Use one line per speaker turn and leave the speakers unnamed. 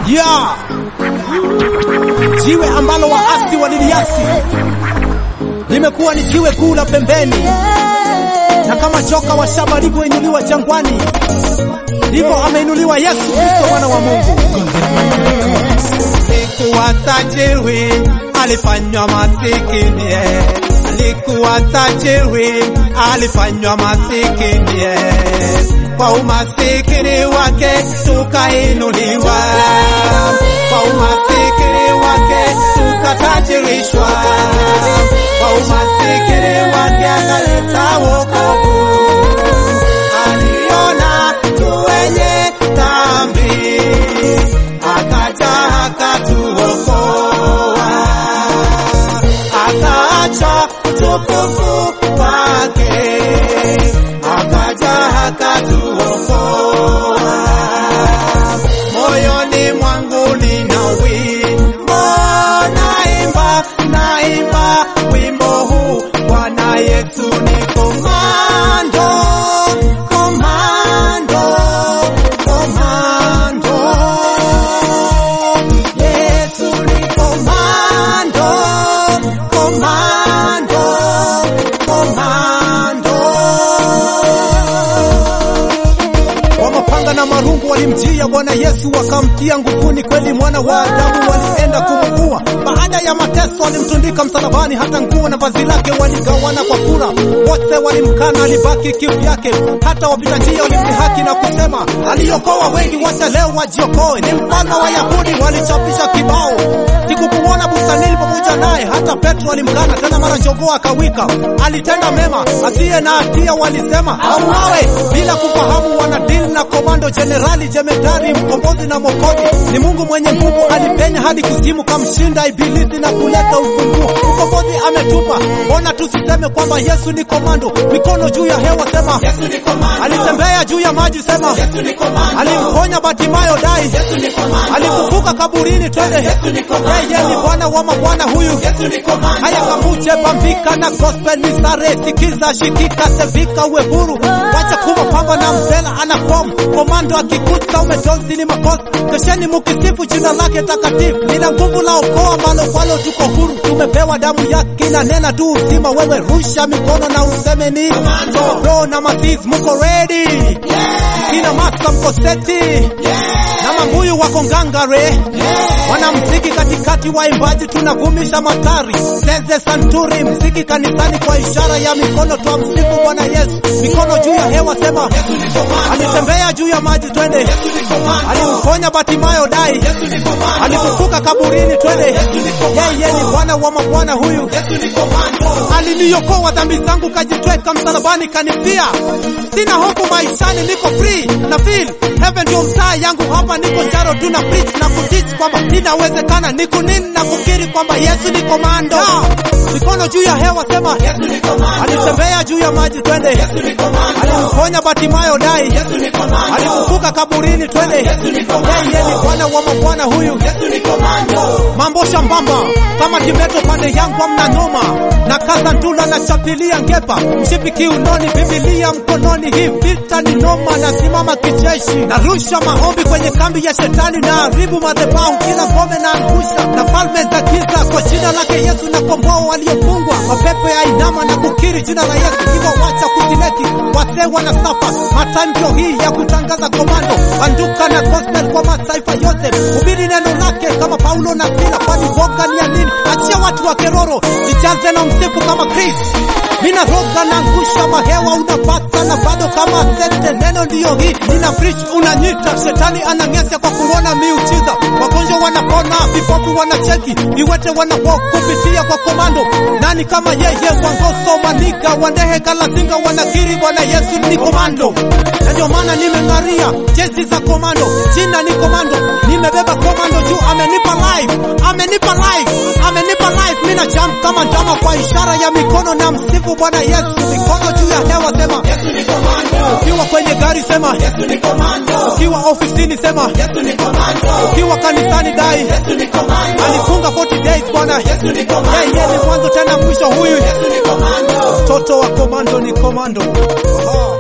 ya jiwe ambalo waasi waliliasi limekuwa ni jiwe kuu la pembeni, na kama joka wa shaba alivyoinuliwa jangwani, ndivyo ameinuliwa Yesu Kristo mwana wa Mungu.
Alikuwa tajiri, alifanywa masikini. Alikuwa tajiri, alifanywa masikini. Kwa umasikini wake tukainuliwa, kwa umasikini wake tukatajirishwa, kwa umasikini wake akaleta wokovu. Aliona tu wenye dhambi akaja akatuokoa, akaacha utukufu wake, akaja akatuokoa. Moyoni mwangu nina wimbo, naimba, naimba wimbo huu, Bwana Yesu ni komando, komando, komando. Yesu ni komando, komando, komando.
Kwa mapanga na marungu walimjia Bwana Yesu, wakamtia nguvuni. Kweli mwana wa Adamu walienda kumuua. Baada ya mateso walimtundika msalabani, hata nguo na vazi lake waligawana kwa kura. Wote walimkana, alibaki kivyake. Hata wapita njia walimdhihaki na kusema, aliokoa wengi, wacha leo wajiokoe. Ni mfalme wa Yahudi, walichapisha kibao. Sikukumuona bustanini pamoja naye. Hata Petro alimkana tena, mara jogoo akawika. Alitenda mema, asiye na hatia walisema auawe, bila kufahamu wanadili na komando jenerali jemedari, mkombozi na mwokozi. Ni Mungu mwenye nguvu, alipenya hadi kuzimu, kamshinda ibilisi na kuleta ufunguo. Mkombozi ametupa, mbona tusiseme kwamba Yesu ni komando? Mikono juu ya hewa, sema
Yesu ni komando,
alitembea juu ya maji, sema
Yesu ni komando,
alimponya Batimayo dai,
Yesu ni komando,
alifufuka kaburini, twende
Yesu ni komando,
yeye ni Bwana wa mabwana huyu
Yesu ni komando.
Haya kamuje pambika na gospel ni sare sikiza shikika sevika uwe huru wacha kuwa pamba na mzela ana form komando akikuta umetonzi ni makosa kesheni mukisifu jina lake takatifu lina nguvu la okoa ambalo kwalo tuko huru tumepewa damu yake na nena tu uzima wewe rusha mikono na useme ni
Komando.
bro na masis muko ready kina masa mko seti na mambuyu wako ngangare wanamziki katikati waimbaji tunavumisha matari zeze santuri mziki kanisani kwa ishara ya mikono twa msifu Bwana Yesu mikono juu ya hewa sema
Yesu ni komando,
alitembea juu ya maji twende
Yesu ni komando,
alimponya Batimayo dai
Yesu ni komando,
alifufuka kaburini twende
Yesu ni komando,
yeye ni Bwana wa mabwana huyu
Yesu ni komando.
aliniokoa dhambi zangu, kajitweka msalabani, kanifia. Sina hofu maishani, niko free na feel heaven ndio mtaa yangu hapa, niko jaro tuna preach na kuteach kwamba inawezekana, niko nini na kukiri kwamba Yesu ni komando. Mikono juu ya hewa, sema
Yesu ni komando,
alitembea juu ya maji, twende.
Yesu ni komando,
Alimponya Batimayo dai,
Yesu ni komando,
alifufuka kaburini, twende.
Yesu ni komando,
Yeye ni Bwana wa mabwana huyu
Yesu ni komando.
mambo shambamba kama kimeto pande yangu amna noma na kaza ndula na chapilia ngepa mshipi kiunoni bibilia mkononi hii vita ni noma nasimama kijeshi narusha maombi kwenye kambi ya shetani na haribu madhabahu kila ngome na angusha na falme za giza kwa jina lake Yesu na komboa waliofungwa mapepo ya inama na kukiri jina la Yesu hivyo wacha kutileki wasee wanasafa matanjo hii ya kutangaza komando banduka na gospel kwa mataifa yote hubiri neno lake kama Paulo na Sila kwani woga ni ya nini achia watu wa keroro jijaze na msifu kama Chris mina roga na ngusha mahewa unapata na bado kama sete neno ndiyo hii nina preach unanyita shetani anang'esya kwa kuona miujiza wagonjwa wanapona vipofu wanacheki viwete wanawalk kupitia kwa komando nani kama yeye wangoso maniga wandehe kalasinga wanakiri bwana yesu ni komando na ndio maana nimeng'aria jezi za komando jina ni komando nimebeba komando juu amenipa life amenipa life amenipa life mina jump kama ndama kwa ishara ya mikono na msifu bwana yesu mikono juu ya hewa sema
Yesu ni komando,
ukiwa kwenye gari sema
Yesu ni komando,
ukiwa ofisini sema
Yesu ni komando,
ukiwa kanisani dai
Yesu ni komando,
alifunga 40 days bwana
Yesu ni
yeye
komando,
ni mwanzo tena mwisho huyu
Yesu ni komando.
mtoto wa komando ni komando Aha.